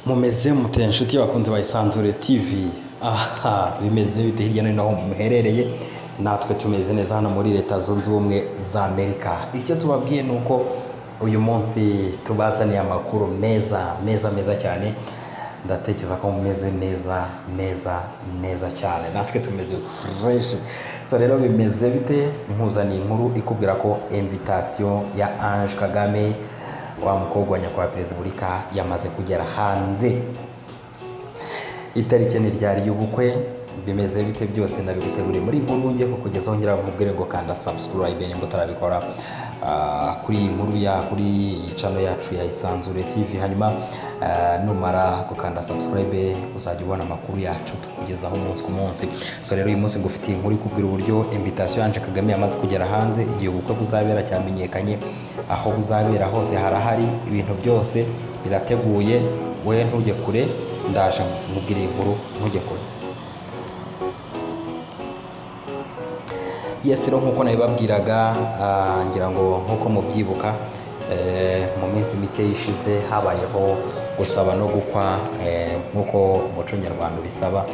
mumeze mute inshuti bakunze bayisanzure tv aha bimeze bite hirya no hino aho muherereye natwe tumeze neza hano muri leta zunze ubumwe za amerika icyo tubabwiye ni uko uyu munsi tubazaniye amakuru meza meza meza cyane ndatekereza ko mumeze neza neza neza cyane natwe tumeze fureshi so rero bimeze bite nkuzaniye inkuru ikubwira ko invitasiyo ya ange kagame wa mukobwa wa nyakubahwa perezida wa repubulika yamaze kugera hanze itariki ni ryari y'ubukwe bimeze bite byose ndabiguteguriye muri inkuru ngiye kugeza ongera nkubwire ngo kanda subscribe nimba utarabikora ah, kuri iyi nkuru ya kuri iyi channel yacu ya Isanzure TV hanyuma ah, numara gukanda subscribe uzajya ubona amakuru yacu tukugezaho umunsi ku munsi so rero uyu munsi ngufitiye inkuru ikubwira uburyo invitation yanje Kagame yamaze kugera hanze igihe ubukwe buzabera cyamenyekanye aho buzabera hose harahari ibintu byose birateguye we ntujye kure ndaje nkubwire iyi nkuru ntujye kure yes rero nk'uko nabibabwiraga ah, ngira ngo nk'uko mubyibuka eh, mu minsi mike yishize habayeho gusaba no gukwa eh, nk'uko umuco nyarwanda ubisaba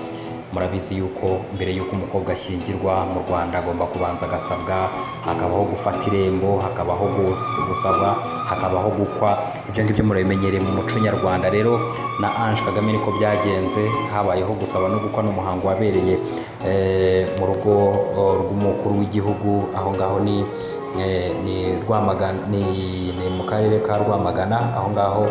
murabizi yuko mbere y'uko umukobwa ashyingirwa mu rwanda agomba kubanza agasabwa hakabaho gufata irembo hakabaho gus- gusaba hakabaho gukwa ibyo ngibyo murabimenyereye mu muco nyarwanda rero na ange kagame niko byagenze habayeho gusaba no gukwa n'umuhango wabereye eh, mu rugo eh, rw'umukuru w'igihugu aho ngaho ni eh, ni Rwamagana ni ni mu karere ka Rwamagana aho ngaho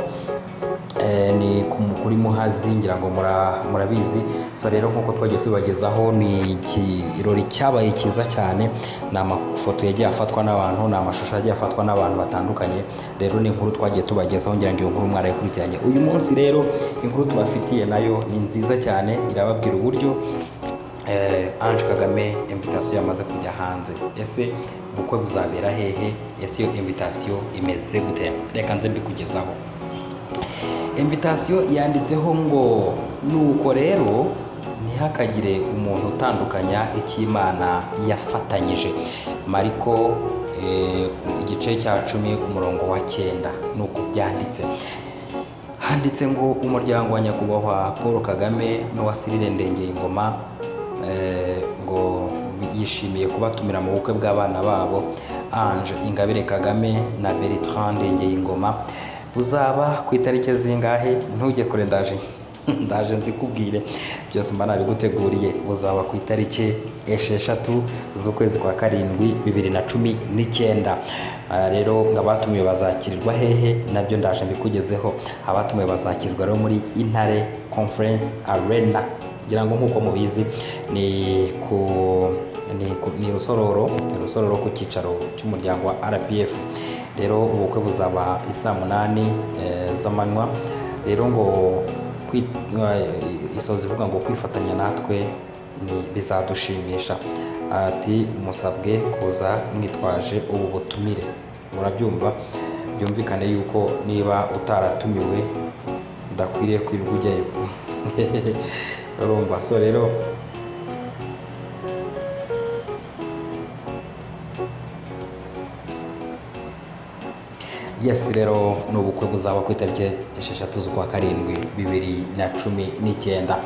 eh, ni ku mu- kuri Muhazi ngira ngo mura- murabizi so rero nk'uko twagiye tubibagezaho ni ikirori cyabaye cyiza cyane ni amafoto yagiye afatwa n'abantu ni amashusho yagiye afatwa n'abantu batandukanye rero ni inkuru twagiye tubagezaho ngira ngo iyo nkuru mwarayikurikiranye uyu munsi rero inkuru tubafitiye nayo ni nziza cyane irababwira uburyo eh, Ange Kagame invitation yamaze kujya hanze ese ubukwe buzabera hehe ese iyo invitation imeze gute reka nze mbikugezaho invitation yanditseho ngo nuko rero ntihakagire umuntu utandukanya icy'imana yafatanyije mariko eh, igice cya cumi umurongo wa cyenda nuko byanditse handitse ngo umuryango wa nyakubahwa paul kagame n'uwasirire ndengeye ingoma eh, ngo yishimiye kubatumira mu bukwe bw'abana babo ange ingabire kagame na bertrand ndengeye ingoma buzaba ku itariki zingahe ntujye kure ndaje ndaje nzikubwire byose mba nabiguteguriye buzaba ku itariki esheshatu z'ukwezi kwa karindwi bibiri na cumi n'icyenda Aha rero ngo abatumiwe bazakirirwa hehe nabyo ndaje mbikugezeho abatumiwe bazakirirwa rero muri intare conference arena ngira ngo nk'uko mubizi ni ku ni, ku- ni rusororo ni rusororo ku cyicaro cy'umuryango wa rpf rero ubukwe buzaba i saa munani eh, z'amanywa rero ngo kwi- eh, isoza ivuga ngo kwifatanya natwe ni bizadushimisha ati musabwe kuza mwitwaje ubu butumire murabyumva byumvikane yuko niba utaratumiwe udakwiriye kwirirwa ujyayo urumva so rero yes rero ni ubukwe buzaba ku itariki esheshatu z'ukwa karindwi bibiri na cumi n'icyenda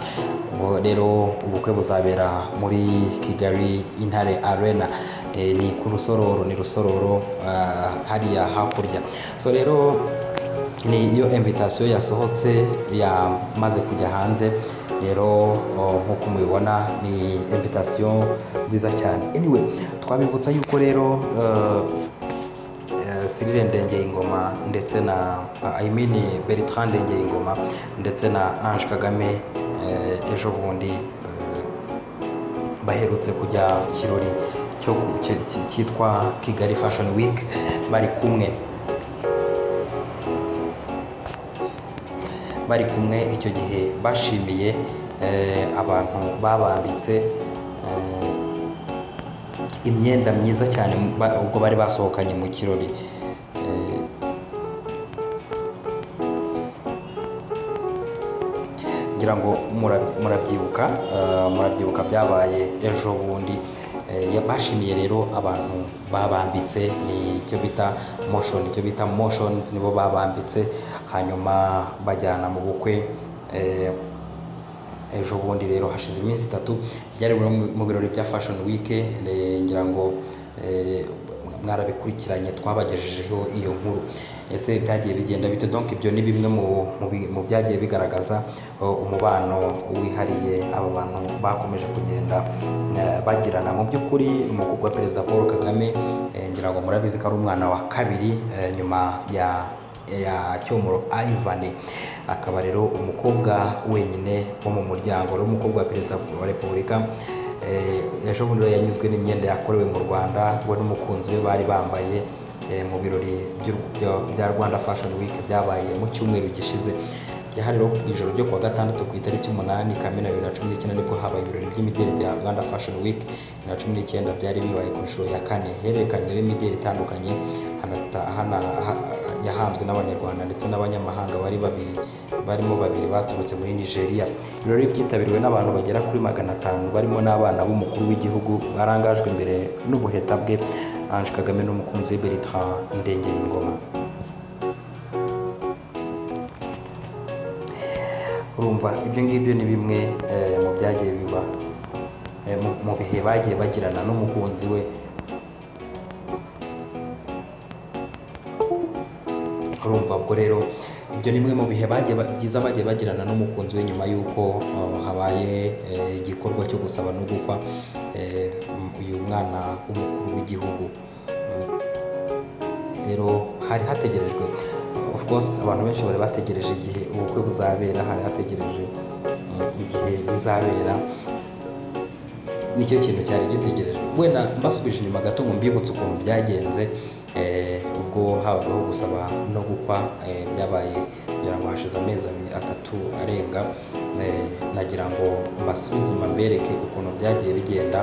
Ubwo rero ubukwe buzabera muri kigali intare arena Eh, ni ku rusororo ni rusororo ah, hariya hakurya so rero ni iyo invitation yasohotse yamaze kujya hanze rero o, nk'uko mubibona ni invitation nziza cyane anyway twabibutsa yuko rero eh, eh, Cyril Ndengeye ingoma ndetse na I mean Bertrand Ndengeye ingoma ndetse na Ange Kagame eh, ejo bundi eh, baherutse kujya mu kirori cyo ku- cy- cy- cyitwa Kigali Fashion Week bari kumwe bari kumwe icyo gihe bashimiye eh, abantu babambitse eh, imyenda myiza cyane ba- ubwo bari basohokanye mu kirori Eh, ngira ngo murabyi- murabyibuka eh, murabyibuka byabaye ejo bundi Eh, ya- bashimiye rero abantu babambitse ni icyo bita motion icyo bita motions nibo babambitse hanyuma bajyana mu bukwe eh, ejo bundi rero hashize iminsi itatu byari bimwe mu birori bya fashion week eh, ngira ngo eh, mwarabikurikiranye twabagejejeho iyo nkuru ese byagiye bigenda bite donc ibyo ni bimwe mu- mu bi- mu byagiye bigaragaza uh, umubano wihariye aba bantu bakomeje kugenda eh, bagirana mu by'ukuri umukobwa wa perezida paul kagame eh, ngira ngo murabizi ko ari umwana wa kabiri eh, nyuma ya ya cyomoro Ivan akaba rero umukobwa wenyine wo mu muryango rero umukobwa wa perezida wa repubulika eh, ejo bundi rero yanyuzwe n'imyenda yakorewe mu rwanda we n'umukunzi we bari bambaye eh, mu birori by'u- bya- bya rwanda fashion week byabaye mu cyumweru gishize ryahariwe ku ijoro ryo kuwa gatandatu ku itariki umunani kamena bibiri na cumi n'icyenda nibwo habaye ibirori by'imideli bya rwanda fashion week bibiri na cumi n'icyenda byari bibaye ku nshuro ya kane hererekanyweho imideli itandukanye hanata- hana- ha- yahanzwe n'abanyarwanda ndetse n'abanyamahanga bari babiri barimo babiri baturutse muri nigeria ibirori byitabiriwe n'abantu bagera kuri magana atanu barimo n'abana b'umukuru w'igihugu barangajwe imbere n'ubuheta bwe ange kagame n'umukunzi we bertrand ndengeringoma urumva ibyo ngibyo ni bimwe eh, mu byagiye biba eh, mu- mu bihe bagiye bagirana n'umukunzi we urumva ubwo rero ibyo ni bimwe mu bihe bagiye ba- byiza bagiye bagirana n'umukunzi we nyuma y'uko uh, habaye eh, igikorwa cyo gusaba no gukwa eh, m- uyu mwana w'umukuru w'igihugu rero hari hategerejwe of course abantu benshi bari bategereje igihe ubukwe buzabera hari hategereje mm, igihe bizabera nicyo kintu cyari gitegerejwe wenda mbasubije inyuma gato ngo mbibutse ukuntu byagenze eh, ubwo habagaho gusaba no gukwa eh, byabaye kugira ngo hashize amezi abiri- atatu arenga eh, nagira ngo mbasubize inyuma mbereke ukuntu byagiye bigenda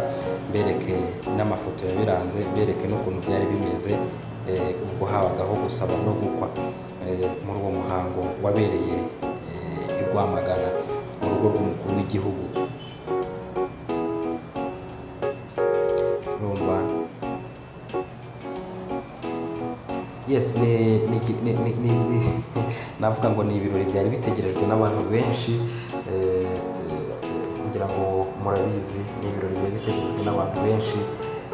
mbereke n'amafoto yabiranze mbereke n'ukuntu byari bimeze eh, ubwo habagaho gusaba no gukwa eh, muri uwo muhango wabereye eh, i rwamagana mu rugo rw'umukuru w'igihugu urumva yes ni ni iki- ni- ni- ni- ni- navuga ngo ni ibirori byari bitegerejwe n'abantu benshi eh, kugira ngo murabizi ni ibirori byari bitegerejwe n'abantu benshi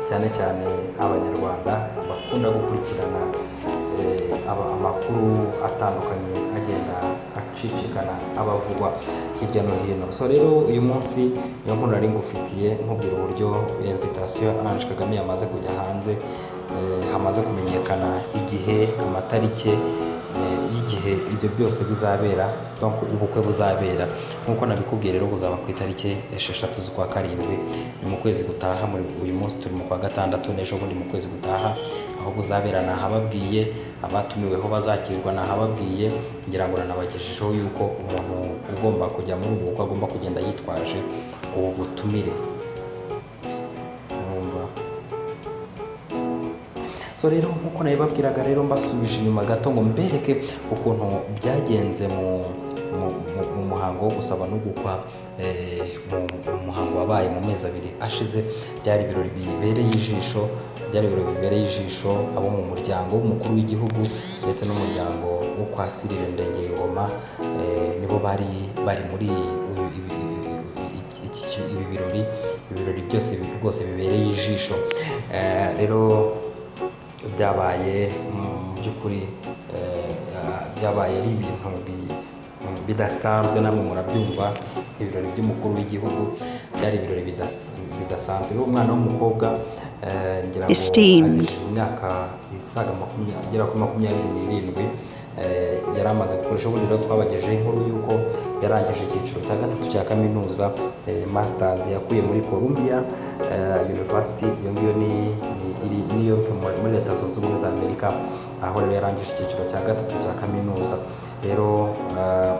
cyane cyane abanyarwanda bakunda gukurikirana eh, aba- amakuru atandukanye agenda acicikana abavugwa hirya no hino so rero uyu munsi niyo nkuru nari ngufitiye nkubwira uburyo invitation Ange Kagame yamaze kujya hanze eh, hamaze kumenyekana igihe amatariki eh, y'igihe ibyo byose bizabera donc ubukwe buzabera nk'uko nabikubwiye rero buzaba ku itariki esheshatu z'ukwa karindwi ni mu kwezi gutaha muri uyu munsi turi mu kwa gatandatu n'ejo bundi mu kwezi gutaha aho buzabera ni ahababwiye abatumiweho bazakirwa ni ahababwiye ngira ngo nanabagejejeho yuko umuntu ugomba kujya muri ubu bukwe agomba kugenda yitwaje ubu butumire urumva so rero nk'uko nabibabwiraga rero mbasubije inyuma gato ngo mbereke ukuntu byagenze mu mu- mu- mu muhango wo gusaba no gukwa eh, mu mu muhango wabaye mu mezi abiri ashize byari ibirori bibereye ijisho byari ibirori bibereye ijisho abo mu muryango w'umukuru w'igihugu ndetse n'umuryango wo kwa Sirire Ndengeyingoma eh, nibo bari bari muri uyu- ibi- iki- iki- iki- ibi birori ibi birori byose bi- rwose bibereye ijisho Eh, rero byabaye mu by'ukuri eh, ah, byabaye ari ibintu bi- mm, bidasanzwe namwe murabyumva ibirori by'umukuru w'igihugu byari ibirori bidas- bidasanzwe rero umwana w'umukobwa eh, ngira ngo Esteemed. agejeje imyaka isaga makumya- agera kuri makumyabiri n'irindwi eh, yari amaze gukoresha ubundi rero twabagejeho inkuru y'uko yarangije icyiciro cya gatatu cya kaminuza eh, masters yakuye muri columbia eh, university iyo ngiyo ni ni- iri i new york muri muri leta zunze ubumwe za amerika aho rero yarangije icyiciro cya gatatu cya kaminuza rero eh,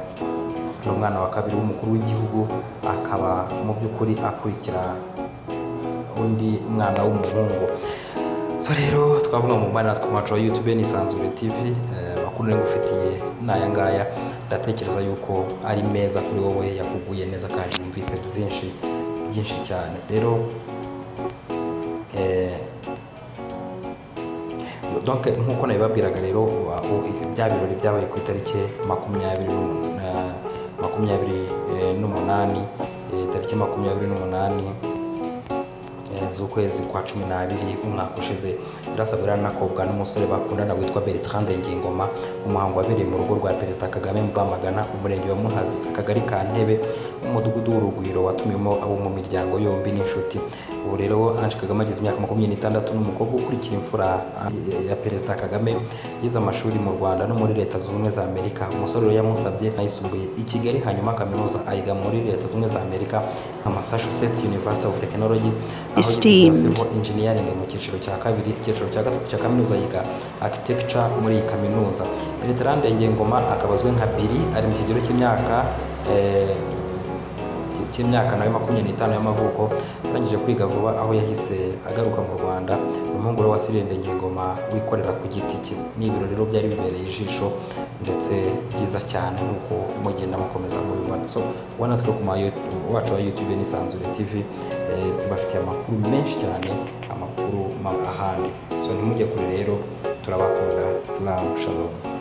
ni umwana wa kabiri w'umukuru w'igihugu akaba mu by'ukuri akurikira undi mwana w'umuhungu so rero twavuga mu mbana ku macu ya youtube n'isanzure tv eh, amakuru ngufitiye ni aya ngaya ndatekereza yuko ari meza kuri wowe yakuguye neza kandi yumvise byinshi byinshi cyane rero eh, donc nk'uko nabibabwiraga rero wa- u- bya birori byabaye ku itariki makumyabiri n'umunani makumyabiri eh, n'umunani eh, tariki makumyabiri n'umunani eh, z'ukwezi kwa cumi n'abiri umwaka ushize irasabwa n'akobwa n'umusore bakundana witwa bertrand ngingoma umuhango wabereye mu rugo rwa perezida kagame mu bamagana umurenge wa muhazi akagari ka ntebe umudugudu w'urugwiro watumiwemo abo mu miryango yombi n'inshuti ubu rero ange kagame ageze imyaka makumyabiri n'itandatu n'umukobwa ukurikira imfura eh, ya perezida kagame yize amashuri mu rwanda no muri leta zunze ubumwe za amerika umusore rero yamusabye ayisumbuye i kigali hanyuma kaminuza ayiga muri leta zunze ubumwe za amerika nka massachusetts university of technology aho yiga Esteemed. civil engineering mu cyiciro cya kabiri icyiciro cya gatatu cya kaminuza yiga architecture muri iyi kaminuza bertrand ngengoma akaba azwi nka biri ari mu kigero cy'imyaka eh, cy'imyaka nawe makumyabiri n'itanu y'amavuko arangije kwiga vuba aho yahise agaruka mu rwanda umuhungu we wasirinde ngingoma wikorera ku giti cye ni ibirori rero byari bibereye ijisho ndetse byiza cyane nk'uko mugenda mukomeza mubibona so ubona twe ku ma You- wacu wa youtube n'isanzure tv eh, tubafitiye amakuru menshi cyane amakuru ma- ahandi so ntimujye kure rero turabakunda silamu shalom